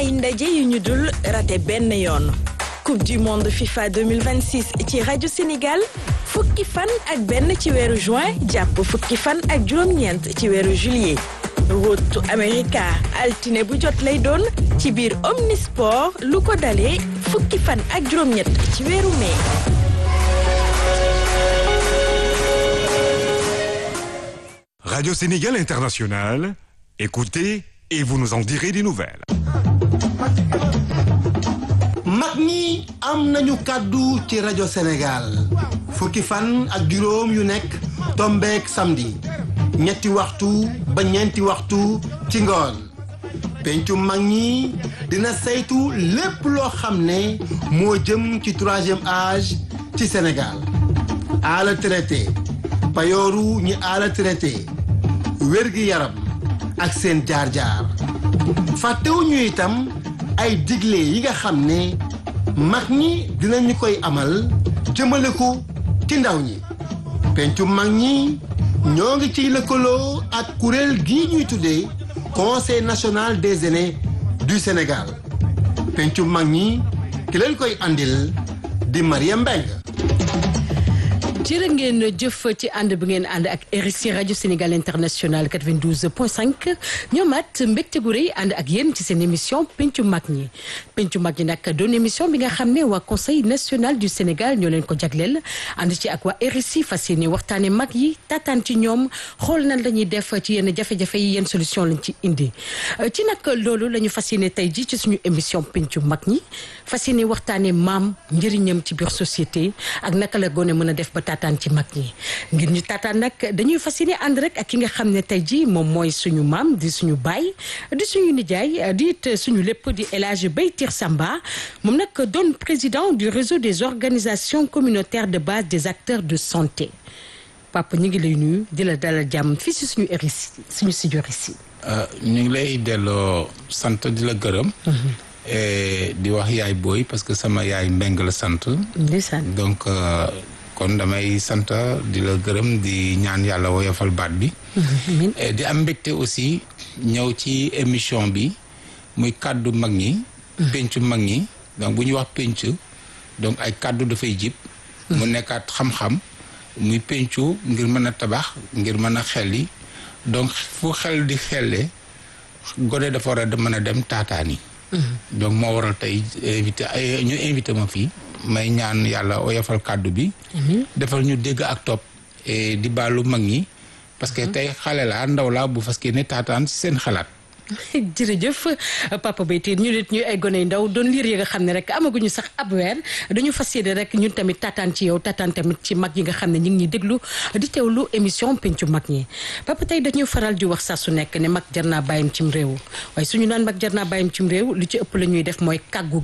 ay ndaje yu ñu dul raté benn yoon coupe du monde FIFA 2026 ci rajo Sénégal fukki fan ak benn ci weeru juin jàpp fukki fan ak juróom-ñeent ci weeru juillet rotu America altine bu jot lay doon ci biir Omnisport lu ko dalee fukki fan ak juróom-ñett ci weeru mai. Radio Sénégal International, écoutez et vous nous en direz des nouvelles. mag ñi am nañu kàddu ci rajo Sénégal fukki fan ak juróom yu nekk tombeek samedi ñetti waxtu ba ñeenti waxtu ci ngoon pencu mag ñi dina saytu lépp loo xam ne moo jëm ci troisième âge ci Sénégal ala traité payooru ñi ala traité wér-gi yaram ak seen jaar-jaar fàttewuñu itam ay digle yi nga xam ne mag ñi dinañu koy amal jëmale ko ci ndaw ñi pencu mag ñi ñoo ngi ciy lëkkaloo ak kuréel gii ñuy tuddee conseil national des aînés du Sénégal pencu mag ñi ki leen koy andil di Mariam Mbengue jërë ngeen jëf ci ànd bi ngeen ànd ak RSI rajo Sénégal international 92.5 ñoomaat mbégte gu rëy ànd ak yéen ci seen émission pencu mag ñi pencu mag ñi nag doon émission bi nga xam ne waa conseil national du Sénégal ñoo leen ko jagleel ànd ci ak waa RSI fas yéene waxtaane mag yi taataan ci ñoom xool nan la ñuy def ci yenn jafe-jafe yi yenn solution lañ ci indi ci nag loolu la ñu fas yéene tey ji ci suñu émission pencu mag ñi fas yéene waxtaane maam njëriñam ci biir société ak naka la gone mën a def ba taataan ci mag ñi ngir ñu taataan nag dañuy fas yéene ànd rek ak ki nga xam ne tey jii moom mooy suñu maam di suñu baay di suñu nijaay di it suñu lépp di El Hadj Baytir Samba moom nag doon président du réseau des organisations communautaires de base des acteurs de santé papa ñu ngi lay nuyu di la dalal jàmm fii si suñu RSI suñu studio RSI. ñu ngi lay delloo sant di la gërëm. di wax yaay booy parce que sama yaay mbeng la sant. ndeysaan donc. kon damay sant di la gërëm di ñaan yàlla woyofal baat bi di am mbégte aussi ñëw ci émission bi muy kàddu mag ñi pencu mag ñi donc bu ñuy wax penc donc ay kàddu dafay jib mu nekkaat xam-xam muy pencu ngir mën a tabax ngir mën a xelli donc fu xel di xelle gone dafa war a mën a dem taataani donc moo waral tey invité ñu invité ma fii may ñaan yàlla oyofal kàddu bi defal ñu dégg ak topp di baalu mag ñi parce que tey xale laa ndaw laa bu fas ne taataan si seen xalaat jërëjëf papa Baytir ñu nit ñu ay gone yu ndaw doon liir yi nga xam ne rek amaguñu sax ab weer dañu fas yéene rek ñun tamit taataan ci yow taataan tamit ci mag yi nga xam ne ñu ngi ñuy déglu di teewlu émission pencu mag ñi papa tey dañuy faral di wax saa su nekk ne mag jar naa bàyyim cim réew waaye suñu naan mag jar naa bàyyim cim réew lu ci ëpp la ñuy def mooy kàggu